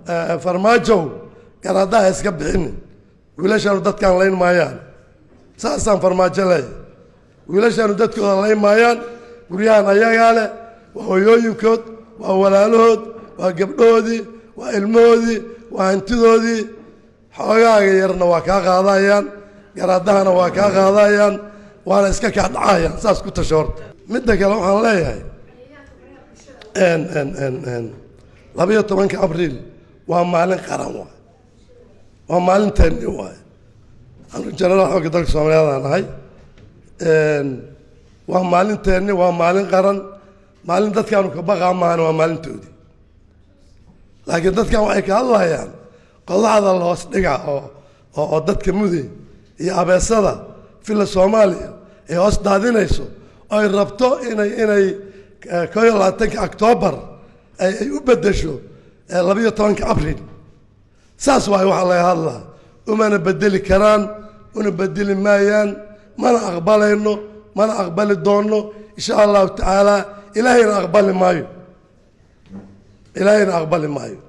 farmaajow garaadaha iska bixinin wiilashaanu dadkaan layn maayaan saasaan farmaajo leeyahy wiilashaanu dadkooda layn maayaan guryahan ayagaa leh waa hoyooyinkood waa walaalahood waa gabdhahoodii waa ilmahoodii waa hantidoodii xoogaaga yarna waa kaa qaadayaan garaadahana waa kaa qaadayaan waana iska kaa dhacayaan saas ku tasho horta midda kale waxaan leeyahay labayo tobanka abriil waa maalin qaran waay waa maalinteeni waay anu jenaraal xooga dalka soomaaliyaadaan ahay waa maalinteeni waa maalin qaran maalin dadkaanu ka baqaa maahan waa maalintoodii laakiin dadkan waxay ka hadlayaan qodaxda la hoos dhiga oo oo dadka muday iyo abeesada villa soomaaliya ay hoos daadinayso oo ay rabto inay inay koo iyo labaatanka octoobar ay u bedesho labayo tobanka abril saas waay waxaa laga hadlaa umana bedeli karaan una bedeli maayaan mana aqbalayno mana aqbali doonno insha allahu tacaala ilaahayna aqbali maayo ilaahayna aqbali maayo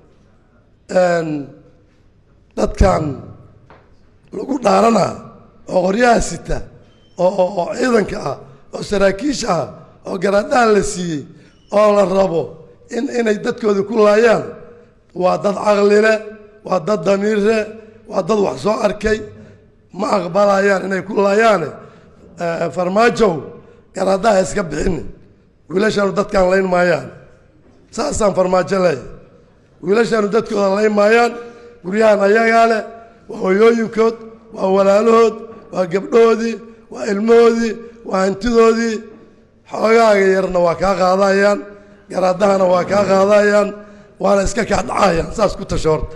dadkan lagu dhaarana oo qoryaha sita oo oo ciidanka ah oo saraakiisha ah oo garaadhaha la siiyey oo la rabo in inay dadkooda ku laayaan waa dad caqlile waa dad damiirre waa dad wax soo arkay ma aqbalayaan inay ku laayaane farmaajow garaadaha iska bixinin wiilashaanu dadkaan layn maayaan saasaan farmaajo leeyahy wiilashaanu dadkooda layn maayaan guryahan ayagaa leh waa hoyooyinkood waa walaalahood waa gabdhahoodii waa ilmahoodii waa hantidoodii xoogaaga yarna waa kaa qaadayaan garaadahana waa kaa qaadayaan waana iska kaa dhacayaan saas ku tasho horta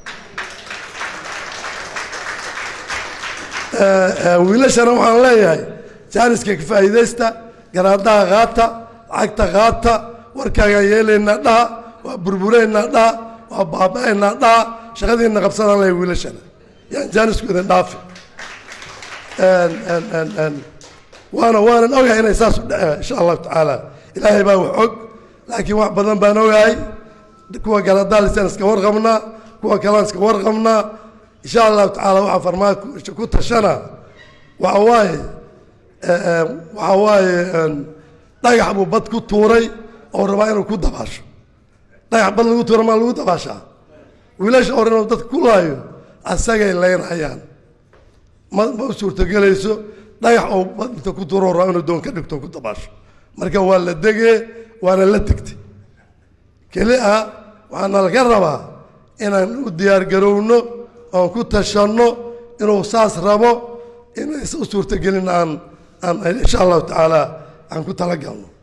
wiilashana waxaan leeyahay jaaniska ka faa'iidaysta garaadaha qaata lacagta qaata warkaagaan yeelaynaa dhaha waa burbureynaa dhaha waa baaba-aynaa dhaha shaqadiina qabsadaan leeyahay wiilashana yaan jaanisku idin dhaafi waana waanan ogahay inay saas u dhece insha allahu tacaala ilaahay baa wax og laakiin wax badan baan ogahay kuwa galadalisaan iska warqabnaa kuwa kalaan iska warqabnaa insha allahu tacaala waxaa farmaajo ku tashana waxa waaye waxa waaye dhagax buu bad ku tuuray oo rabaa inuu ku dabaasho dhagax bad lagu tuura maa lagu dabaashaa wiilasha hore inuu dadka ku laayo asagay laynayaan ma ma u suurtogelayso dhagax oo bad inta ku tuuro rabaa inuu doon ka dhigto ku dabaasho marka waa la degee waana la tegtay keli ah waxaana laga rabaa inaan u diyaar garowno oon ku tashanno inuu saas rabo inaysa u suurtogelin aan aan insha allahu tacaala aan ku talagalno